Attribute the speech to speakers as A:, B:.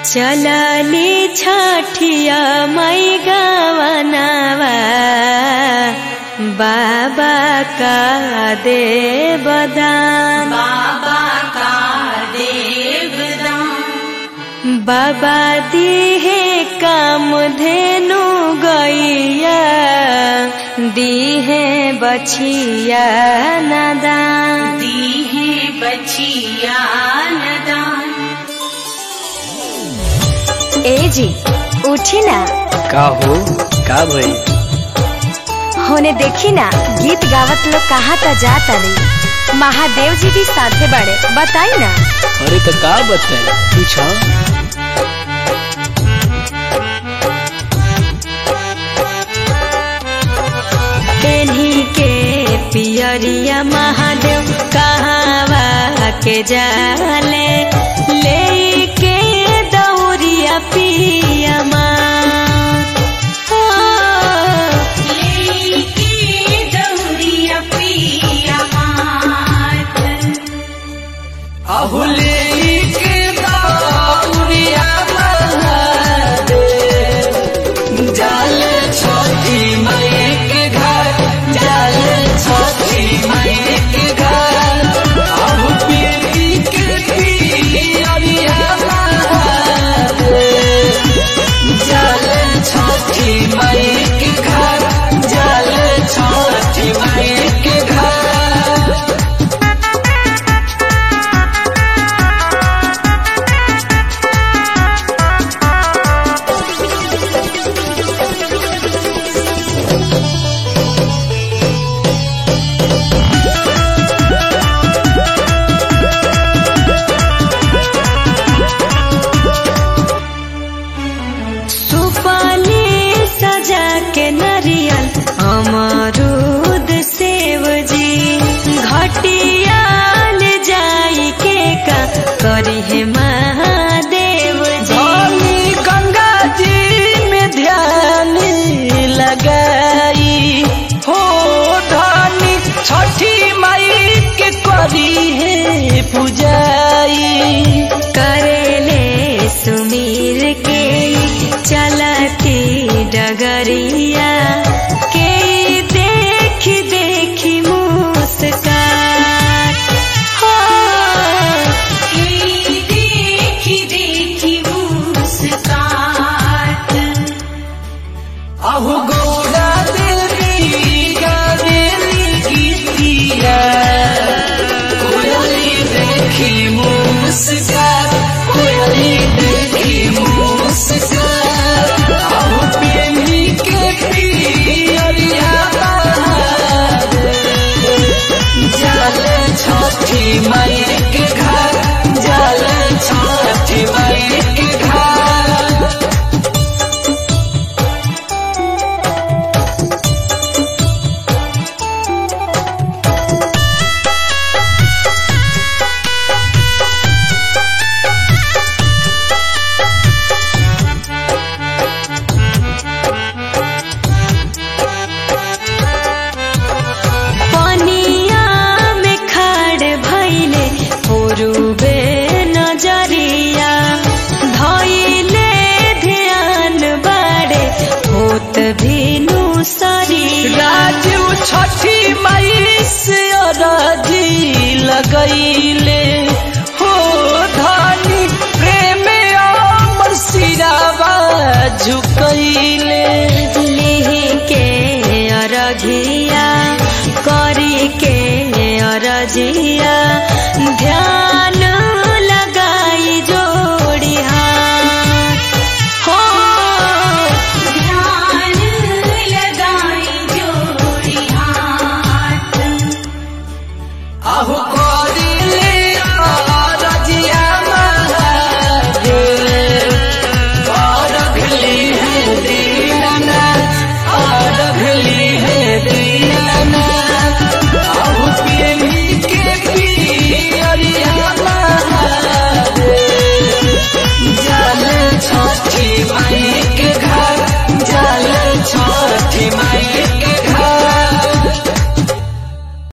A: चलली छठिया मई गवनवा बाबा का दे बदान
B: बाबा का देवदान
A: बाबा दिहे काम धेनु गैया दिहे बछिया नदान
B: दी है बचिया नदान
A: ए जी उठी ना
C: का हो का भई
A: होने देखी ना गीत गावत लोग कहाँ त जाता नहीं महादेव जी भी साथे बड़े बताई ना
C: अरे तो का बताई पूछा
A: पेन्ही के पियरिया महादेव कहावा के जाले ले के दौरिया पिया
B: लेके दौरिया पिया मात
C: अहुले के दाउरिया जाल छोटी मई के घर जाल छोटी मई के घर अब पीरी के पियरिया जाल छोटी मई के घर जाल छोटी मई के घर
A: सुपाली सजा के नरियल अमरूद सेव जी घटिया ले जाई के का करी है महादेव जी
C: धनी गंगा जी में ध्यान लगाई हो धनी छठी माई के करी है पूजाई
A: करेले सुमीर के चलती डगरिया के देखी देखी मुस्कान हो
B: ई देखी देखी मुस्कात
C: अहु गौरा देवी गावेली गीतिया कोयली देखी मुस्कान कोयली देखी मुस्कान अहु प्रेमी के पियरिया जाले छठी माई के घर जाले छठी माई के घर
A: पनिया में खाड़ भैले पूर्वे नजरिया धैले ध्यान बाड़े होत भीनु सरिया
C: राजू छठी मई से अरजी लगैले